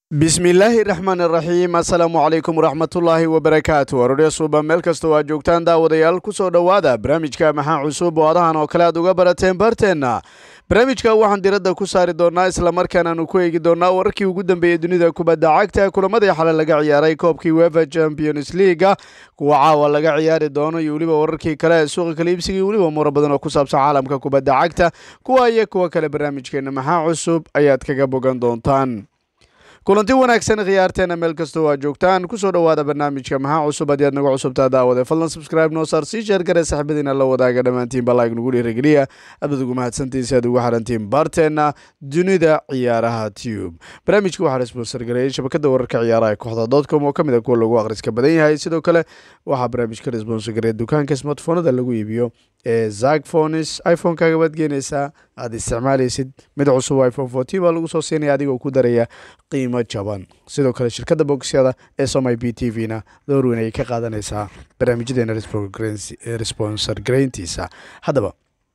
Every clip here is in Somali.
bismillaahi raxmaan raxiim assalaamu calaykum waraxmatullaahi wabarakaatu aroorya suuba meel kastoo aad joogtaan daawadayaal kusoo dhowaada barnaamijka maxaa cusub oo adahan oo kale aad uga barateen barteenna barnaamijka waxaan diradda ku saari doonaa islamarkaana aanu ku eegi doonaa wararkii ugu dambeeyey dunida kubadda cagta kulamadii xale laga ciyaaray koobkii wefa champions leaga kuwa caawa laga ciyaari doono iyo weliba wararkii kale ee suuqa kaliibsiga iyo weliba muro badan oo ku saabsan caalamka kubadda cagta kuwa iyo kuwa kale barnaamijkeena maxaa cusub ayaad kaga bogan doontaan kulanti wanaagsan khiyaarteena meel kastoo aad joogtaan kusoo dhowaada barnaamijka maxaa cusub haddii aad naga cusubtaa daawade fadlan subscribe noo saar sii sheer gare saxibadiina la wadaaga dhammaantiinba like nagu dhiirigeliya aad ugu mahadsantiin si aad ugu xarantiin baarteena dunida ciyaaraha tube barnaamijka waxaa sponsor gareeyay shabakada wararka ciyaaraha kooxda dotcom oo kamid a kuwa lagu akhriska badan yahay sidoo kale waxaa barnaamijka sponsor gareeya dukaanka smartphonada lagu iibiyo ee zakphones iphone-kaaga baad geenaysaa aad isticmaalaysid mid cusub iphone fourteen baa lagu soo siinaya adigoo ku daraya qiimo jaban sidoo kale shirkadda bogisyada ee somai b t v na door weyn ayay ka qaadanaysaa barnaamijyadeena responsor garayntiisa haddaba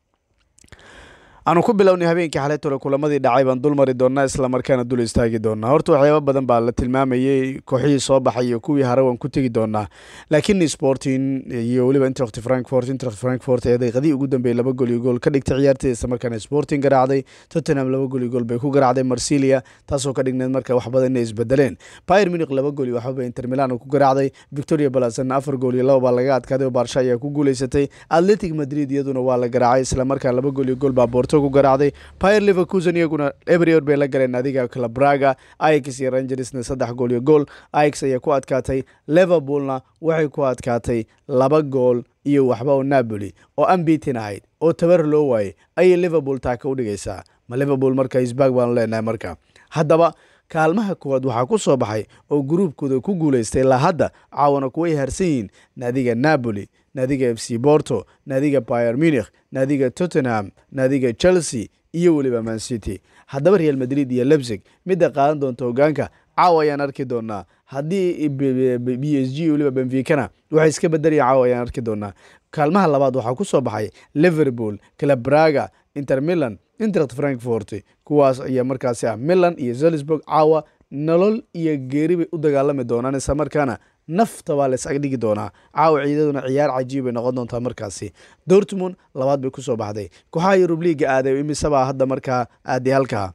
aanu ku bilownay habeenkii xalay tole kulamadii dhacay baan dul mari doonaa islamarkaana dul istaagi doonaa horta waxyaaba badan baa la tilmaamayey kooxihii soo baxay iyo kuwii hare waan ku tegi doonaa laakiin sporting iyo weliba intract frankfort intract frankfort ee daqiiqadii ugu dambeeyey laba gol iyo gool ka dhigtay ciyaarteeda islamarkaana sporting garaacday tottenham laba gol iyo gool bay ku garaacday marsilia taasoo ka dhigneed marka wax badan inay isbedeleen bayer munich laba gol iyo waxbaba inter milan ku garaacday victoria balasan afar gool iyo laba baa laga adkaaday oo baarsha ayaa ku guuleysatay atletic madrid iyaduna waa la garaacay islamarkaan laba gool iyo gool baa boorto ku garaacday bayer leverkusen iyaguna ebrior bay la galeen adiga clabraga ix iyo rangersna saddex gool iyo gool ix ayaa ku adkaatay liverpoolna waxay ku adkaatay laba gool iyo waxba oo napoli oo ambitin ahayd oo tabar loo waayey ayay liverpool taaka u dhigaysaa ma liverpool marka isbaag baanu leenahay marka haddaba kaalmaha koowaad waxaa ku soo baxay oo gruubkooda ku guulaystay ilaa hadda caawana kuway harsan yihiin naadiga napoli naadiga f c borto naadiga bayer munich naadiga tottenham naadiga chelsea iyo weliba man city haddaba real madrid iyo lebsig midda qaadan doonta hogaanka caawa ayaan arki doonaa haddii b s g weliba benficana waxay iska bedelaya caawa ayaan arki doonaa kaalmaha labaad waxaa ku soo baxay liverpool clabraga inter milan intract frankfort kuwaas ayaa markaasi ah milan iyo zelisburg caawa nolol iyo geeri bay u dagaalami doonaan isla markaana nafta baa lays agdhigi doonaa caawa ciidaduna ciyaar cajiib bay noqon doontaa markaasi dortmund labaad bay kusoo baxday kooxaha yurub liiga aaday imisabaa hadda markaa aaday halkaa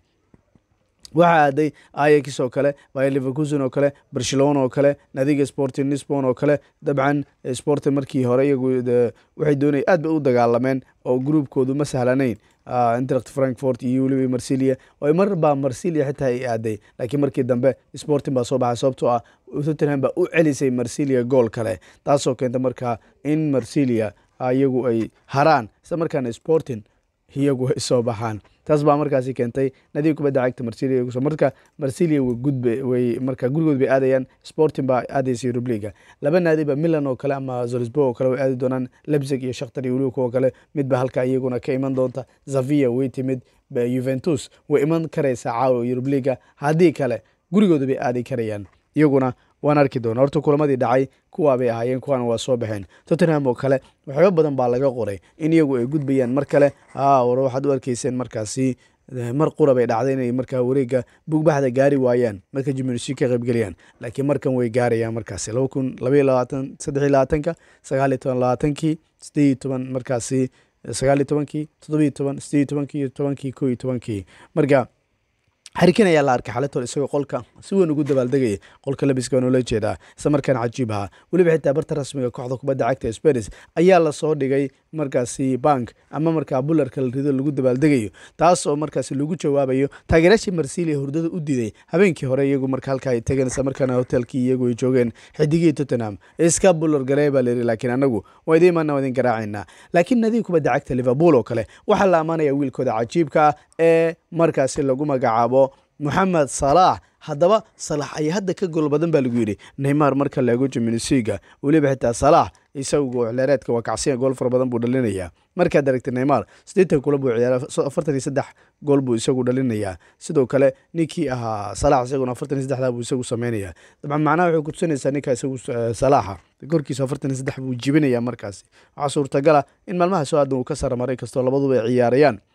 waxaa aaday ayax oo kale bayer leverkusen oo kale barcelona oo kale nadiga sporting lisbon oo kale dabcan sporting markii hore iyagu waxay doonaya aad bay u dagaalameen oo gruubkoodu ma sahlanayn intract frankfort iyo weliba marsilia oo mar baa marsilia xitaa ay aaday laakiin markii dambe sporting baa soo baxay sababtoo ah tottenham baa u celisay marsilia gool kale taasoo keenta markaa in marsilia iyagu ay haraan isla markaana sporting iyagu ay soo baxaan taas baa markaasi keentay nadiga kubadda cagta marsilia marka marsilia gudbe way marka gurigood bay aadayaan sporting baa aadaysa yurubliga laba naadi ba milan oo kale ama zolisburg oo kale way aadi doonaan lebzig iyo shakhtar iyo weliba kuwa kale midba halka iyaguna ka iman doonta zavia way timid juventus way iman karaysaa caawa yurubliga haddii kale gurigooda bay aadi karayaan iyaguna waan arki doona horta kulamadii dhacay kuwaa bay ahaayeen kuwaana waa soo baxeen tottenham oo kale waxyaaba badan baa laga qoray in iyagu ay gudbayaan mar kale war waxaad u arkeyseen markaasi mar qura bay dhacday inay markaa wareega bugbaxda gaari waayaan marka jimnsi ka qaybgeliyaan laakiin markan way gaarayaan markaasi laba kun labaiyo labaatan saddex iyo labaatanka sagaal iyo toban labaatankii sideed iyo toban markaasi sagaal iyo tobankii toddobiyo toban sideed iyo tobankii iyo tobankii ko iyo tobankii marka xarikin ayaa la arkay xaletol isagoo qolka si weyn ugu dabaaldegaya qolka labiska waa noola jeedaa isla markaana cajiib ahaa weliba xitaa barta rasmiga kooxda kubadda cagta sparis ayaa lasoo dhigay markaasi bank ama markaa bularka la rido lagu dabaaldegayo taas oo markaasi lagu jawaabayo taageeraashii marsilia hurdada u diiday habeenkii hore iyagu marka halka ay tageen isla markaana hotelkii iyagu ay joogeen xidigihii tottenham iska bular garee baa layidhi laakiin anagu waa idiin maana waa idin garaacaynaa laakiin nadiga kubadda cagta liverpool oo kale waxaa la ammaanaya wiilkooda cajiibka ah ee markaasi lagu magacaabo moxamed salaax haddaba salax ayaa hadda ka gool badan baa lagu yidhi neymar marka laego jiminisiga weliba xitaa salaax isagu xleereedka waa kacsiya gool fara badan buu dhalinayaa markaad aragtay neymar siddeetan kula buu ciyaara afartan iyo saddex gool buu isagu dhalinayaa sidoo kale ninkii ahaa salaax isaguna afartan iyo saddexda buu isagu sameynaya dabcan macnaha waxay kutusinaysaa ninka isagu salaaxa korkiisa afartan iyo saddex buu jibinayaa markaasi waxaa suurtagala in maalmaha soo aadan uu ka saramaray kastoo labaduba ay ciyaarayaan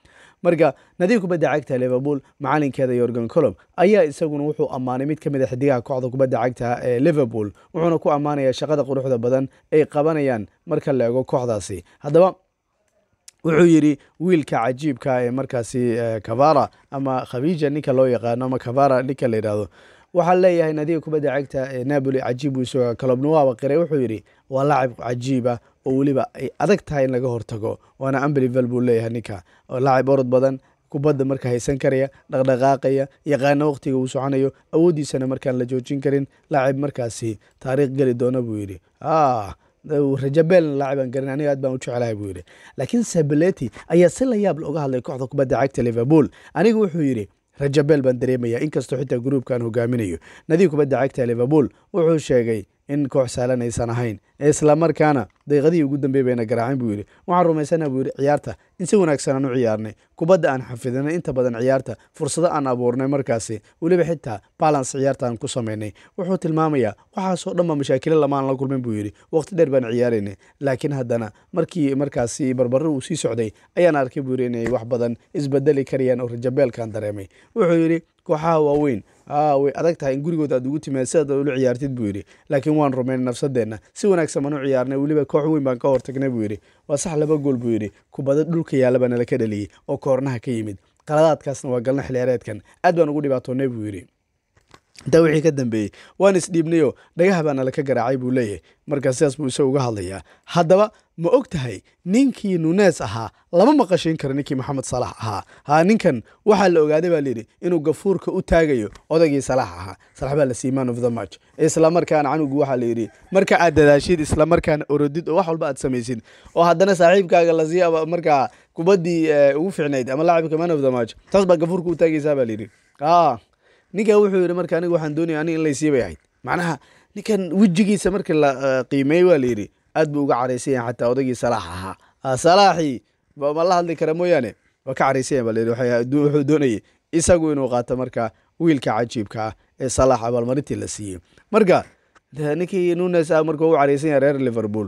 marka nadiib kubadda cagta liverpool macalinkeeda yorgan colom ayaa isaguna wuxuu ammaanay mid ka mid a xidigaha kooxda kubadda cagta ee liverpool wuxuuna ku ammaanaya shaqada quruxda badan ay qabanayaan marka la eego kooxdaasi haddaba wuxuu yidhi wiilka cajiibka ee markaasi kavara ama khabija ninka loo yaqaano ama kavara ninka la yidhahdo waxaa leeyahay nadiga kubadda cagta ee napoli cajiib buu isagoo kalobnuwaaba qiray wuxuu yidhi waa lacab cajiiba oo weliba ay adag tahay in laga hortago waana ambelivel buu leeyahay ninka oo lacab orod badan kubadda marka haysan karaya dhaqdhaqaaqaya yaqaano waqtiga uu soconayo awooddiisana markaan la joojin karin lacab markaasi taariikh geli doona buu yidhi rajabel laacibaan garin aniga aad baan u jeclahay buu yidhi laakiin sabeleti ayaa si la yaab uga hadlay kooxda kubadda cagta liverpool aniga wuxuu yidhi rajabel baan dareemaya inkastoo xitaa gruubkan hogaaminayo nadiib kubadda cagta liverpool wuxuu sheegay in koox saalan aysan ahayn islamarkaana daqiiqadihii ugu dambey bayna garaacin buu yidhi waxaan rumaysana buu yidhi ciyaarta in si wanaagsan aan u ciyaarnay kubadda aan xafidinay inta badan ciyaarta fursado aan abuurnay markaasi weliba xitaa balance ciyaarta aan ku samaynay wuxuu tilmaamayaa waxaasoo dhan ba mashaakilo lamaan la kulmin buu yidhi waqti dheer baan ciyaaraynay laakiin haddana markii markaasi barbaro uu sii socday ayaan arkay buu yidhi inay wax badan isbedeli karayaan oo rajabeelkaan dareemay wuxuu yidhi kooxaha waaweyn way adag tahay in gurigood aad ugu timaad sidaad ula ciyaartid buu yidhi laakiin waan rumaynay nafsadeenna si wanaagsan baan u ciyaarnay weliba koox weyn baan ka hortagnay buu yidhi waa sax laba gool buu yidhi kubado dhulka yaalla baa nala ka dhaliyey oo koornaha ka yimid qaladaadkaasna waa galna xilciyaareedkan aad baan ugu dhibaatoonay buu yidhi intaa wixii ka dambeeyey waan isdhiibnayoo dhagaha baa nala ka garaacay buu leeyahay markaa sidaas buu isaga uga hadlayaa haddaba ma og tahay ninkii nunes ahaa lama maqashiin karo ninkii maxamed salax ahaa ha ninkan waxaa la ogaaday baa layidhi inuu gafuurka u taagayo odaygii salax ahaa salax baa la siiyey man of the match islamarkaana canugu waxaa layidhi marka aad dadaashid islamarkaana orodid oo wax walba aad samaysid oo haddana saaxiibkaaga la siiya markaa kubaddii ugu ficnayd ama laacibka man of the match taas baa gafuurka u taagaysaa baa layidhi ninkan wuxuu yidhi marka aniga waxaan doonaya anig in laysii bay ahayd macnaha ninkan wejigiisa markii la qiimeeyey waa layidhi aad buu uga caraysan yahay xataa odaygii salaax ahaa salaaxii ma la hadli kara mooyaane waa ka caraysan yahay baa layidhi wuxuu doonayay isagu inuu qaato marka wiilka cajiibka ah ee salaax abaalmarintii la siiyey marka ninkii nunes ah marka u caraysan yahay reer liverpool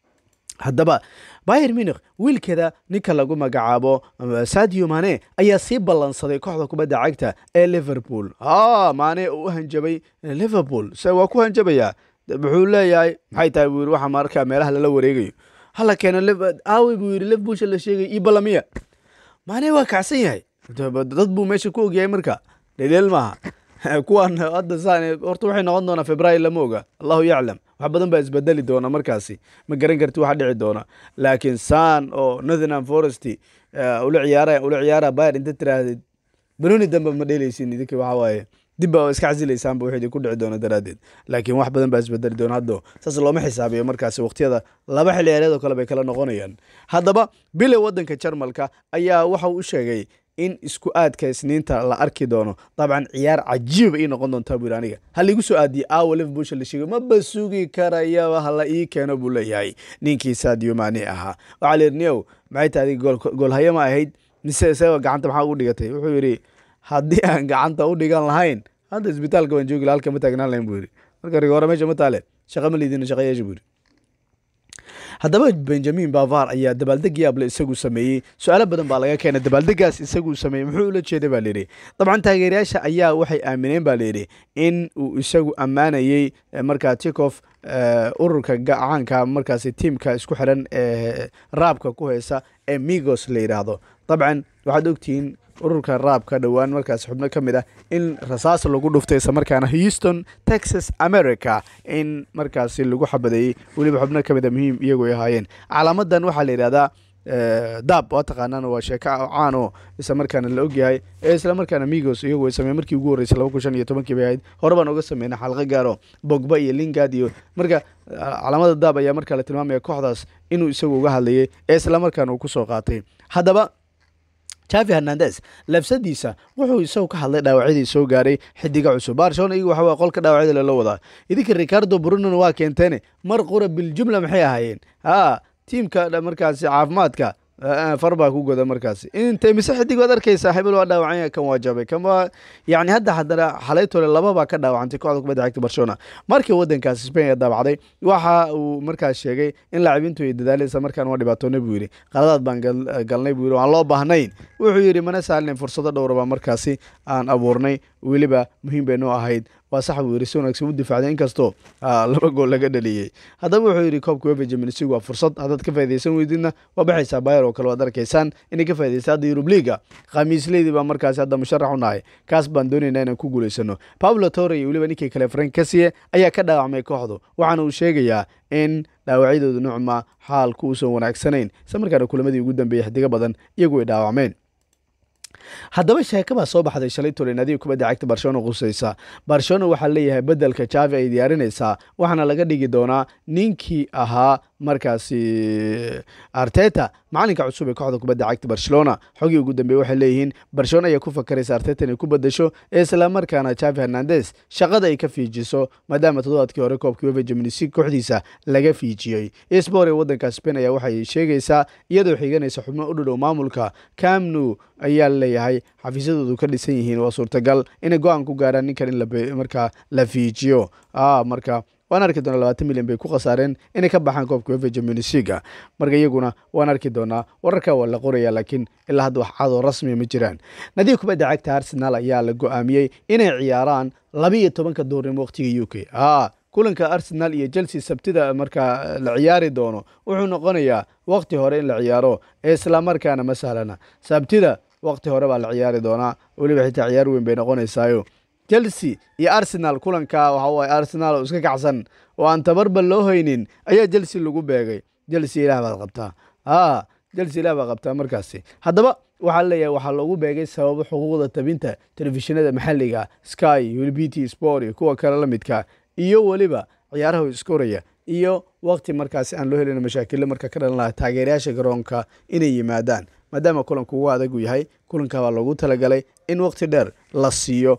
haddaba bayer munikh wiilkeeda ninka lagu magacaabo sadio mane ayaa sii ballansaday kooxda kubadda cagta ee liverpool a mane uu u hanjabay liverpool se waa ku hanjabayaa wuxuu leeyahay maxay tahay buu yidhi waxa markaa meelaha lala wareegayo hala keeno aawi buu yidhi liverpoolsha la sheegay io balamiya mane waa kacsan yahay dad buu meesha ku ogyahay marka dhedheel maaha kuwan hadda saan horta waxay noqon doonaa february lama oga allahu yaclam wax badan baa isbedeli doona markaasi ma garan karti waxa dhici doona laakiin san oo northernham forest ula ciyaara ula ciyaara bayer inta tiraahdid banoni dambe ma dheelaysin idinka waxa waaye dib baa iska casilaysaanba wixii ku dhici doona daraaddeed laakiin wax badan baa isbedeli doona haddo saas looma xisaabiyo markaasi waqtiyada laba xilli ciyaareed oo kale bay kala noqonayaan haddaba bile waddanka jarmalka ayaa waxa uu u sheegay in isku aadka isniinta la arki doono dabcan ciyaar cajiiba ii noqon doontaa buu yidhi aniga ha laigu soo aadiyey aawa liverpoolsha la sheegay maba sugi karayaba hala ii keeno buu leeyahay ninkii sadio mane ahaa waxaa la yidhi niyow maxay tahay goolhayo ma ahayd mise isaga gacanta maxaa ugu dhigatay wuxuu yidhi haddii aan gacanta u dhigan lahayn hadda isbitaalka baan joogi halka ma taagnaan lahayn buu yidhi marka rigoore meesha ma taale shaqa ma liidina shaqa yeesha buu yidhi haddaba benjamin bavar ayaa dabaaldeg yaable isagu sameeyey su-aalo badan baa laga keenay dabaaldegaas isaguu sameeyey muxuu ula jeeday baa layidhi dabcan taageerayaasha ayaa waxay aamineen baa layidhi in uu isagu ammaanayey markaa tikof ururka gacaanka markaasi tiimka isku xiran ee raabka ku heysa ee migos la yidhaahdo dabcan waxaad ogtihiin ururka raabka dhowaan markaas xubno ka mid ah in rasaas lagu dhuftay isla markaana houston texas america in markaasi lagu xabadeeyey weliba xubno ka mid a muhiim iyagu ay ahaayeen calaamadan waxaa la yidhahdaa daab waa taqaanaan waa sheeko caan oo isla markaana la ogyahay ee isla markaana migos iyagu ay sameen markii ugu horreysay laba kun shan iyo tobankii bay ahayd hore baan oga sameynay xalqo gaaro bogba iyo lingard iyo marka calaamada daab ayaa markaa la tilmaamaya kooxdaas inuu isagu uga hadlayay ee isla markaana uu kusoo qaatay haddaba javi hernandes labsadiisa wuxuu isagu ka hadlay dhaawacyadii soo gaaray xidiga cusub barcelona iyagu waxa qolka dhaawacyada lala wadaa idinka ricardo brunona waa keenteene mar qura biljumla maxay ahaayeen ha tiimka markaasi caafimaadka far baa ku goda markaasi intay mise xidig waad arkaysaa hebel waa dhaawacanya kan waa jabay kan waa yani hadda haddana xalaytole laba baa ka dhaawacantay kooxda kubadda cagta barcelona markii waddankaasi spain ee daabacday waxa uu markaas sheegay in laacibintu ay dadaalaysa markaan waa dhibaatoona buu yidhi qaladaad baan galnay buu yidhi waan loo baahnayn wuxuu yidhi mana saalin fursado dhowraba markaasi aan abuurnay weliba muhiim bay noo ahayd waa sax buu yidhi si wanaagsan u difaacday inkastoo laba gool laga dhaliyey haddaba wuxuu yidhi koobka wefa jaminsig waa fursad haddaad ka faa'idaysan weydidna waa baxaysaa bayer oo kale waad arkaysaan inay ka faa'idaysa hadda yurub liiga khamiisleydii baa markaasi hadda musharax u nahay kaas baan doonaynaa inaan ku guulaysano pablo tore iyo weliba ninkii kale frank kasiye ayaa ka dhaawacmay kooxdu waxaana uu sheegayaa in dhaawacyadooda nucma xaalku uusan wanaagsanayn isla markaana kulamadii ugu dambeeyey xidigo badan iyagu ay dhaawacmeen haddaba sheeka baa soo baxday shalay tole naadiga kubadda cagta barcelona qusaysa barcelona waxaa leeyahay bedelka javi ay diyaarinaysaa waxaana laga dhigi doonaa ninkii ahaa markaasi arteta macalinka cusub ee kooxda kubadda cagta barcelona xogii ugu dambeeye waxay leeyihiin barcelona ayaa ku fakaraysa arteta inay ku bedesho islamarkaana javi hernandes shaqada ay ka fiijiso maadaama toddobaadkii hore koobkii wefa jaminsig kooxdiisa laga fiijiyey spor ee waddanka spain ayaa waxay sheegaysaa iyadoo xiganaysa xubno u dhadhow maamulka camnu ayaa leeyahay xafiisyadoodu ka dhisan yihiin waa suurtagal inay go-aan ku gaaraan ninkan in markaa la fiijiyo marka waan arki doonaa labaatan milyan bay ku khasaareen inay ka baxaan koobka wefa jamunisiga marka iyaguna waan arki doonaa wararka waa la qoraya laakiin ilaa hadda wax cadoo rasmiya ma jiraan nadiga kubadda cagta arsenal ayaa la go-aamiyey inay ciyaaraan labiiyo tobanka duurnimo waqtiga u k kulanka arsenal iyo chelsea sabtida markaa la ciyaari doono wuxuu noqonayaa waqti hore in la ciyaaro islamarkaana ma sahlana sabtida waqti hore baa la ciyaari doonaa weliba xitaa ciyaar weyn bay noqonaysaayo chelsea iyo arsenal kulanka waxa waye arsenal oo iska kacsan oo aan tabarba loo haynin ayaa chelsea lagu beegay chelsea ilaah baad qabtaa a chelsea ilaah baad qabtaa markaasi haddaba waxaa leeyahay waxaa loogu beegay sababo xuquuqda tabinta telefishinada maxalliga sky ulbt sport iyo kuwa kale la midka iyo weliba ciyaaraha iskoraya iyo waqti markaasi aan loo helin mashaakilo marka ka dhalan laha taageerayaasha garoonka inay yimaadaan maadaama kulanku ugu adag uu yahay kulanka baa loogu talagalay in waqti dheer la siiyo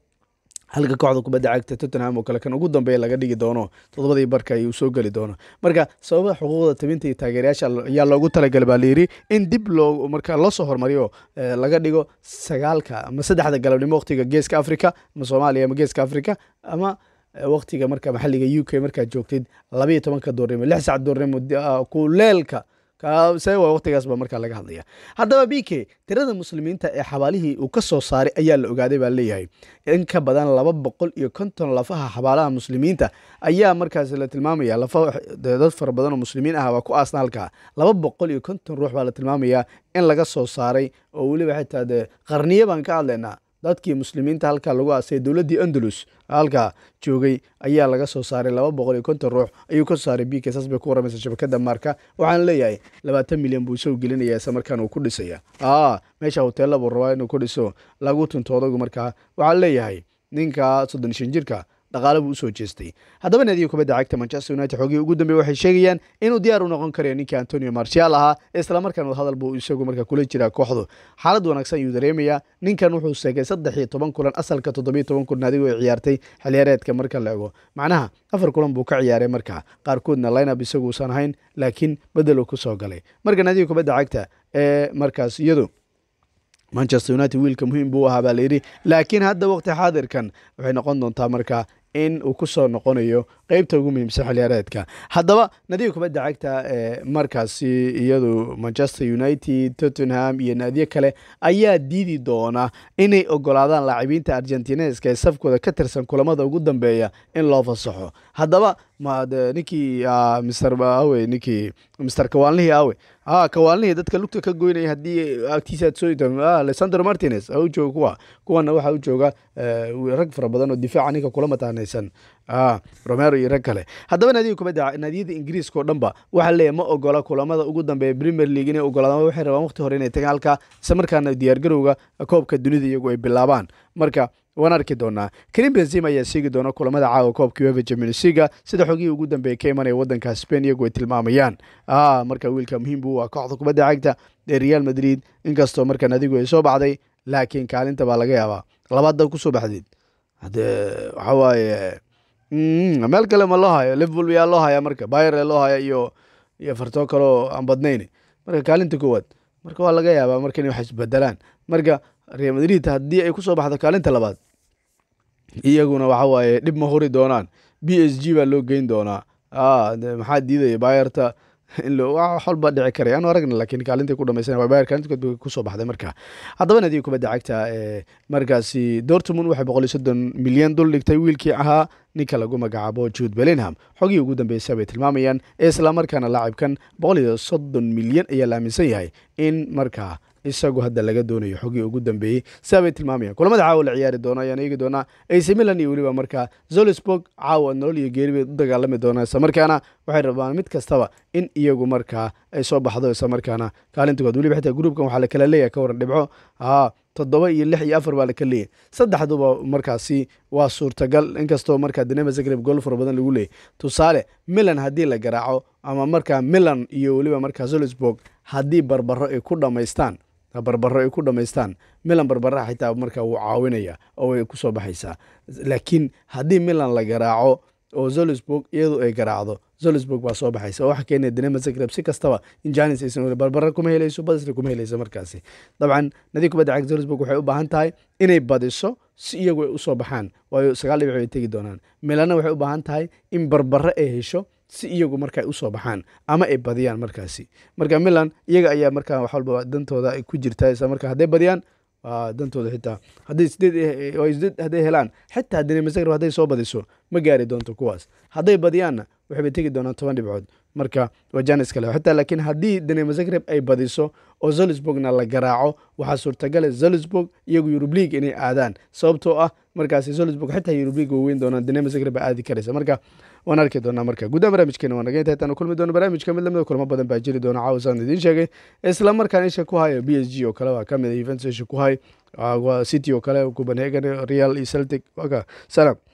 halka kooxda kubadda cagta tottenham oo kale kan ugu dambeeya laga dhigi doono toddobadii barka ayuu soo geli doono marka sababa xuquuqda tabinta iyo taageerayaasha ayaa loogu talagalay baa layidhi in dib loo marka loo soo hormariyo laga dhigo sagaalka ama saddexda galabnimo waqtiga geeska africa ama soomaaliya ama geeska africa ama waqtiga marka maxalliga u k markaad joogtid labayo tobanka doornimo lix sac doornimo kuleelka se waa waqtigaas baa markaa laga hadlaya haddaba b k tirada muslimiinta ee xabaalihii uu ka soo saaray ayaa la ogaaday baa leeyahay in ka badan laba boqol iyo konton lafaha xabaalaha muslimiinta ayaa markaas la tilmaamaya lafa dad fara badan oo muslimiin ah waa ku aasna halkaa laba boqol iyo konton ruux baa la tilmaamayaa in laga soo saaray oo weliba xitaa dee qarniyo baan ka hadlaynaa dadkii muslimiinta halkaa lagu aasay dowladdii andalus halkaa joogay ayaa laga soo saaray laba boqol iyo konton ruux ayuu ka soo saaray b k saas bay ku waramaysa shabakada maarka waxaana leeyahay labaatan milyan buu isagu gelinaya isla markaana uu ku dhisaya a meesha hoteella buu rabaa inuu ku dhiso lagu tunto odagu markaa waxaa leeyahay ninka soddon shan jirka dhaqaale buu usoo jeestay haddaba naadiga kubadda cagta manchester united xoogii ugu dambeeye waxay sheegayaan inuu diyaar u noqon karayo ninkii antonio marcial ahaa islamarkaana hadal buu isagu marka kula jiraa kooxdu xaalad wanaagsan ayuu dareemayaa ninkan wuxuu seegay saddex iyo toban kulan asalka toddobiyo toban kulan adigu ay ciyaartay xiliyaareedka marka la ego macnaha afar kulan buu ka ciyaaray marka qaarkoodna lineup isaguusan ahayn laakiin bedel uu ku soo galay marka naadiga kubadda cagta ee markaas iyadu manchester united wiilka muhiim buu ahaa baa layidhi laakiin hadda waqti xaadirkan waxay noqon doontaa marka in uu ku soo noqonayo qeybta ugu muhiimsan xiliyaareedka haddaba naadiga kubadda cagta ee markaasi iyadu manchester united tottenham iyo naadiyo kale ayaa diidi doona inay ogolaadaan laacibiinta argentineska ee safkooda ka tirsan kulamada ugu dambeeya in loo fasaxo haddaba ninkii mr awe ninkii mr kawaalnihii awe a kawaalnihii dadka lugta ka goynaya haddii agtiisa aad soo alexander martinez u jooga kuwa kuwana waxaa u jooga rag fara badan oo difaaca ninka kula mataanaysan romero iyo rag kale haddaba naadiga kubadda naadiyada ingiriiska oo dhanba waxaa leeyahy ma ogola kulamada ugu dambeeya premier league inay ogolaadaan waxay rabaan waqti hore inay tagaan halka isla markaana diyaargarowga koobka dunida iyagu ay bilaabaan marka waan arki doonaa karim benzim ayaa seegi doona kulamada caawa koobka uefa jamunisiga sida xogihii ugu dambeeya ka imanaya wadanka spain iyagu ay tilmaamayaan marka wiilka muhiim buu ah kooxda kubadda cagta ee real madrid inkastoo markan adigu ay soo baxday laakiin kaalinta baa laga yaabaa labaadda kusoo baxdeed hade waxa waaye meel kale ma loo hayo liverpool yaa loo haya marka bayer loo haya iyo iyo fartoo kaleo aan badnayn marka kaalinta koowaad marka waa laga yaabaa marka inay wax isbedelaan marka real madrid haddii ay kusoo baxdo kaalinta labaad iyaguna waxa waaye dhib ma huri doonaan b s g baa loo geyn doonaa maxaa diidaya bayerta in wax walba dhici karay aanu aragna laakiin kaalintay ku dhamaysan waa bayer kaalinta kood kusoo baxday marka haddaba nadiga kubadda cagta ee markaasi dortmund waxay boqol iyo soddon milyan dul dhigtay wiilkii ahaa ninka lagu magacaabo jude bellingham xogii ugu dambeysay bay tilmaamayaan ee islamarkaana laacibkan boqol iyo soddon milyan ayaa la aaminsan yahay in markaa isagu hadda laga doonayo xogii ugu dambeeyey sidaa bay tilmaamayaan kulamada caawa la ciyaari doono ayaan eegi doonaa ac milan iyo weliba markaa zolisburg caawa nolol iyo geeri bay u dagaalami doonaan isla markaana waxay rabaan mid kastaba in iyagu markaa ay soo baxdo isla markaana kaalintakood weliba xitaa gruubkan waxaa la kala leeyahay ka waran dhibco haa toddoba iyo lix iyo afar baa la kala leeyahy saddexduba markaasi waa suurtagal inkastoo markaa dinama zagreb gool fara badan lagu leeyay tusaale milan haddii la garaaco ama markaa milan iyo weliba markaa zolisburg haddii barbaro ay ku dhammaystaan barbaro ay ku dhammaystaan milan barbaraha xitaa markaa wuu caawinaya oo way kusoo baxaysaa laakiin haddii milan la garaaco oo zolisburg iyadu ay garaacdo zolisburg baa soo baxaysa oo waxa keenaya dinama zagreb si kastaba in janis aysan weli barbara kuma helayso badisna kuma helayso markaasi dabcan nadi kubadda cagta zolisburg waxay u baahan tahay inay badiso si iyagu ay usoo baxaan waayo sagaal dhibic bay tegi doonaan milanna waxay u baahan tahay in barbare ay hesho si iyagu marka usoo baxaan ama ay badiyaan markaasi marka milan iyaga ayaa markaa wax walba dantooda ay ku jirtaa isla marka hadday badiyaan dantooda xitaa hadday sideed hadday helaan xitaa dinama zagreb hadday soo badiso ma gaari doonto kuwaas hadday badiyaanna waxay tegi doonaan toban dhibcood marka waa janis kale xitaa laakiin haddii dinama zagreb ay badiso oo zolisburgna la garaaco waxaa suurtagala zolisburg iyagu yurub league inay aadaan sababtoo ah markaasi zolisburg xitaa yurub league way weyn doonaan dinama zagreb baa aadi karaysa marka waan arki doonaa marka gudaha barnaamijkeena waan naga inta intaan kulmi doono barnaamijka mid lamida kulamo badan baa jiri doona caawa saan idiin sheegay isla markaan isha ku haya b s g oo kale waa kamid a juventus isha ku hay city oo kale copenhagen real iyo celtic waka salaam